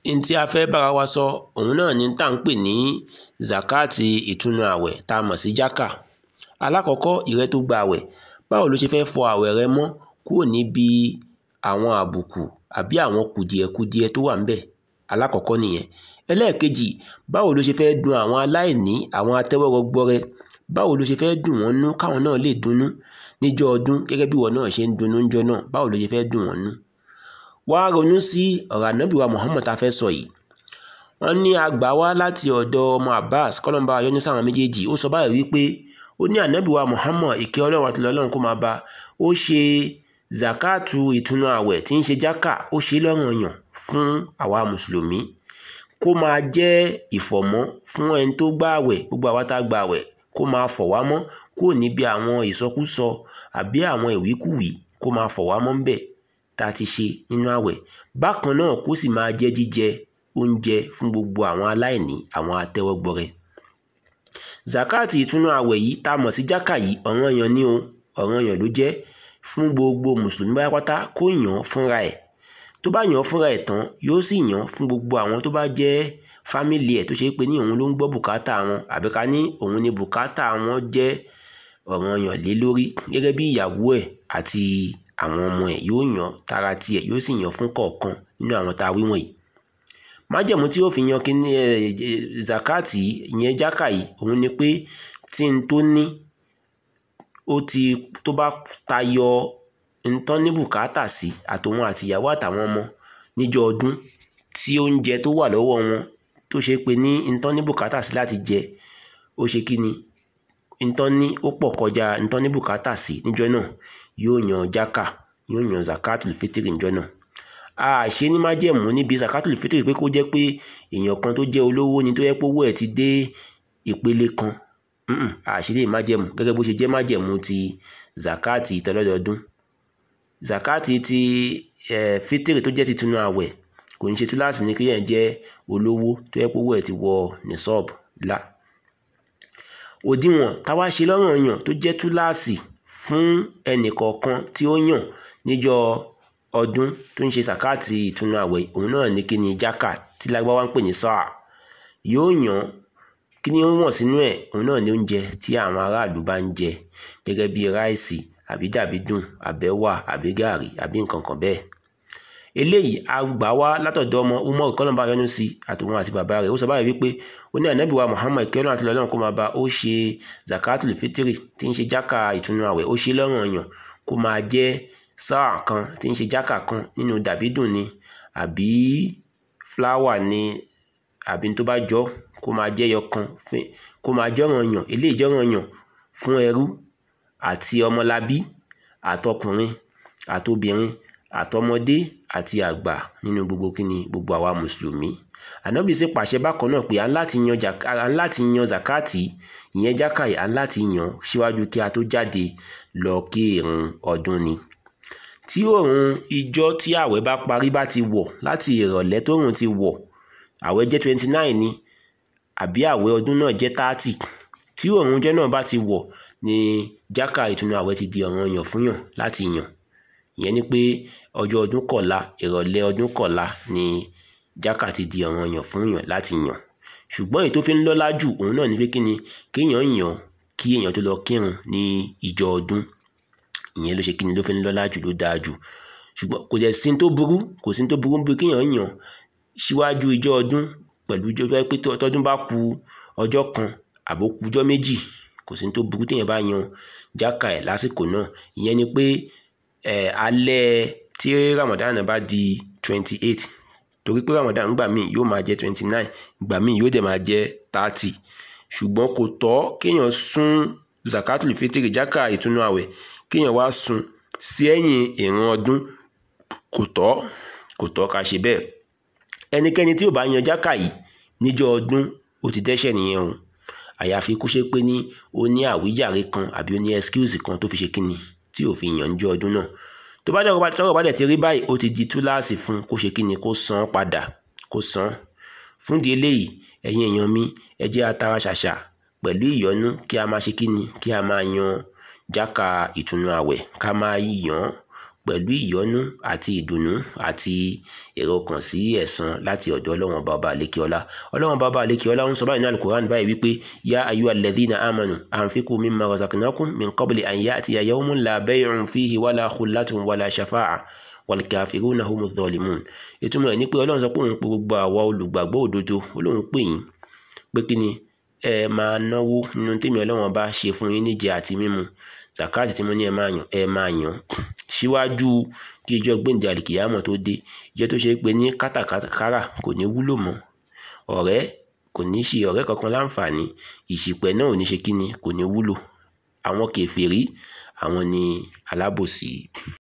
n tí a fẹ́ bára wa sọ òun náà ni tá à ń pè ní zakati ìtúnu àwẹ̀ tá a mọ̀ sí jákà alákọ̀ọ́kọ́ ìrẹ́ tó gba àwẹ̀ báwo ló ṣe fẹ́ fọ àwẹ̀ rẹ mọ́ kúrò níbi àwọn àbùkù àbí àwọn kùdìẹ̀kudiẹ tó wà ńbẹ̀ alákọ̀ọ́kọ́ nìyẹn ẹlẹ́ẹ̀kejì báwo ló ṣe fẹ́ dùn àwọn aláìní àwọn atẹ́wọ́rọgbọrẹ báwo ló ṣe fẹ́ dùn wọ́n nú káwọn náà lè dunnú níjọ́ ọdún gẹ́gẹ́ bí ìwọ náà ṣe ń dunnú níjọ́ náà báwo ló ṣe fẹ́ dùn wọ́n nú wá ronú sí ọ̀rọ̀ ànábì wa Muhammad tá a fẹ́ sọ yìí wọ́n ní àgbà wá láti ọ̀dọ̀ ọmọ Abbas kọ́lọ́mbà ayọ́ní sáwọn méjèèjì ó sọ báyìí wípé ó ní ànábì wa Muhammad ìkẹ́ ọlọ́run àti ọlọ́run kó máa bá ó ṣe zakatu ìtúnu àwẹ̀ tí ń ṣe jákà ó ṣe lọ́ranyàn fún àwa mùsùlùmí kó máa jẹ́ ìfọ̀mọ́ fún ẹni tó gbà àwẹ̀ gbogbo àwa tá a gbà àwẹ̀ kó máa fọ̀ wá mọ́ kúrò níbi àwọn ìsọkúsọ àbí àwọn ìwíkúwìí kó máa fọ̀ wá mọ́ ń bẹ̀ tá a ti ṣe nínú àwẹ̀ bákan náà kó sì máa jẹ́ jíjẹ oúnjẹ fún gbogbo àwọn aláìní àwọn atẹ́wọ́gbọrẹ zakati ìtúnu àwẹ̀ yìí tá a mọ̀ sí jákà yìí ọ̀ranyàn ni o ọ̀ranyàn ló jẹ́ fún gbogbo mùsùlùmí pátápátá kó yàn án fúnra ẹ̀ tó bá yàn án fúnra ẹ̀ tán yóò sì yàn án fún gbogbo àwọn tó bá jẹ́ fámìlì ẹ̀ tó ṣe pé ní òun ló ń gbọ́ bùkátà wọn àbí ká ní òun ni bùkátà wọn jẹ́ ọ̀ranyàn lé lórí gẹ́gẹ́ bí ìyàwó ẹ̀ àti àwọn ọmọ ẹ̀ yóò yàn tara tiẹ̀ yóò sì yàn fún kọ̀ọ̀kan nínú àwọn tá a wí wọ̀nyí májẹ̀mú tí yóò fi yan kíní ẹ zakati ìyẹn jákà yìí òun ni pé tí n tó ní ó ti tó bá tayọ ntán ní bùkátà sí àtòun àtìyàwó àtàwọn ọmọ níjọ́ ọdún tí oúnjẹ tó wà lọ́wọ́ wọn tó ṣe pé ní ntán ní bùkátà sí láti jẹ ó ṣe kí ni ntán ní ó pọ̀ kọjá ntán ní bùkátà sí níjọ́ náà yóò yan jákà yóò yan zakatul fitiri níjọ́ náà a ṣe ní májẹ̀mú níbi zakatul fitiri pé kó jẹ́ pé èèyàn kan tó jẹ́ olówó ni tó yẹ pé owó ẹ̀ ti dé ìpele kan àṣírí májẹ̀mú gẹ́gẹ́ bó ṣe jẹ́ májẹ̀mú ti zakati tọlọ́dọọdún zakati ti eh, fitiri tó jẹ́ ti tunu àwẹ̀ kò ní ṣe túláàsì ní kéèyàn jẹ́ olówó tó yẹ pé owó ẹ̀ ti wọ nisọ́ọ̀bù la òdiwọ̀n táwa ṣe lọ́ranyàn tó jẹ́ túláàsì fún ẹnìkọ̀ọ̀kan tí ó yàn níjọ́ ọdún tó ń ṣe zakati ìtúnu àwẹ̀ òun náà ní kíni jákà tí lágbáwá ń pè ní sáà yóò yàn kí ni ó wọ̀n sínú ẹ̀ òun náà ní oúnjẹ tí àwọn aráàlú bá ń jẹ gẹ́gẹ́ bí ráìsì àbí dàbídùn àbẹ́wà àbí gààrí àbí nǹkan kan bẹ́ẹ̀ eléyìí a gbà wá látọ̀dọ̀ ọmọ umar kọ́nàbà yọ́nú sí àtòun àti bàbá rẹ̀ ó sọ báyìí wípé ó ní ànábì wa muhammad kẹ́lọ́n àti lọ́lọ́run kó máa bá ó ṣe zakatul fitiri tí ń ṣe jákà ìtúnu àwẹ̀ ó ṣe lọ́ranyàn kó máa jẹ́ sáà kan tí ń ṣe jákà kan nínú dàbídùn ni àbí fúláwà ni àbí tó bá jọ kó máa jẹ́ yọ kan kó máa jọ́ranyàn eléyìí jọ́ranyàn fún ẹrú àti ọmọlábí àtọkùnrin àtobìnrin àtọmọdé àti àgbà nínú gbogbo kíni gbogbo àwa mùsùlùmí ànábì sì pàṣẹ bákan náà pé à ń láti yan à ń láti yan zakati ìyẹn jákàyè à ń láti yan síwájú kí a tó jáde lọ kí ìrun ọdún ni tí òòrùn ìjọ tí ààwẹ̀ bá parí bá ti wọ̀ láti ìrọ̀lẹ́ tóòrùn ti wọ̀ ààwẹ̀ jẹ́ twenty nine ni àbí ààwẹ̀ ọdún náà jẹ́ thirty tí òòrùn ọjọ́ náà bá ti wọ̀ ni jákà ìtúnu ààwẹ̀ ti di ọ̀ranyàn fún yàn láti yàn ìyẹn ni pé ọjọ́ ọdún kọ̀la ìrọ̀lẹ́ ọdún kọ̀la ni jákà ti di ọ̀ranyàn fún yàn láti yàn ṣùgbọ́n èyí tó fi ń lọ́lá jù òun náà ni pé kí ni kéèyàn yàn kí èèyàn tó lọ kírun ní ìjọ ọdún ìyẹn ló ṣe kí ni ló fi ń lọ́lá jù ló dáa jù ṣùgbọ́n kò dẹ̀ sí tó burú kò sí tó burú bí kéèyàn yàn síwájú ìjọ ọdún pẹ̀lú ìjọ pé tọdún bá ku ọjọ́ kan àbó ku ọjọ́ méjì kò sí tó burú téèyàn bá yan jákà ẹ̀ lásìkò náà ìyẹn ni pé ẹ̀ alẹ́ tí Ramadan bá di twenty eight torí pé Ramadan gbà míì yóò máa jẹ́ twenty nine gbà míì yóò dẹ̀ máa jẹ́ thirty ṣùgbọ́n kò tọ́ kéèyàn sún zakatul fitiri jákà ìtúnu àwẹ̀ kéèyàn wá sún sí ẹ̀yìn ìran ọdún kò tọ́ kò tọ́ ká ṣe bẹ́ẹ̀ ẹnikẹ́ni tí ò bá yan jákà yìí níjọ́ ọdún ó ti dẹ́ṣẹ̀ nìyẹn o àyàfi kó ṣe pé ní ó ní àwíjàre kan àbí ó ní excuse kan tó fi ṣe kíni tí ò fi yàn níjọ́ ọdún náà tó bá dẹ̀rọ tọ́rọ̀ bá dẹ̀ ti rí báyìí ó ti di túláàsì fún kó ṣe kíni kó san padà kó san fún di eléyìí ẹ̀yin èèyàn mi ẹ jẹ́ atara ṣàṣà pẹ̀lú ìyọ́nú kí a máa ṣe kíni kí a máa yan jákà ìtùnú àwẹ̀ ká máa yàn pẹ̀lú ìyọ́nú àti ìdùnnú àti èrò kan sí ẹ̀san láti ọ̀dọ̀ ọlọ́run bàbá àlékiọlá ọlọ́run bàbá àlékiọlá ń sọ báyìí ní alukoran báyìí wípé yá ayú alladhina amanu anfiqu mimma razaqnakum min qabli an ya'tiya yawmun la bay'un fihi wala khullatun wala shafa'a wal kafiruna humu dhalimun ìtumọ̀ ẹ̀ ní pé ọlọ́run sọ pé òun pe gbogbo àwa olùgbàgbọ́ òdodo olóhùn pè yín pé kí ni ẹ máa náwó nínú tèmi ọlọ́run bá ṣe fún yín níjẹ àti mímu zakati tí mo ní ẹ máa yàn ẹ máa yàn síwájú kí ìjọ gbẹ̀ǹdẹ̀ àlìkìyàmọ̀ tó dé ìjọ tó ṣe pé ní kátàkárà kò ní wúlò mọ́ ọ̀rẹ́ kò ní ṣe ọ̀rẹ́ kankan láǹfààní ìṣìpẹ̀ náà ò ní ṣe kíni kò ní wúlò àwọn kèfèrí àwọn ni alábòsí.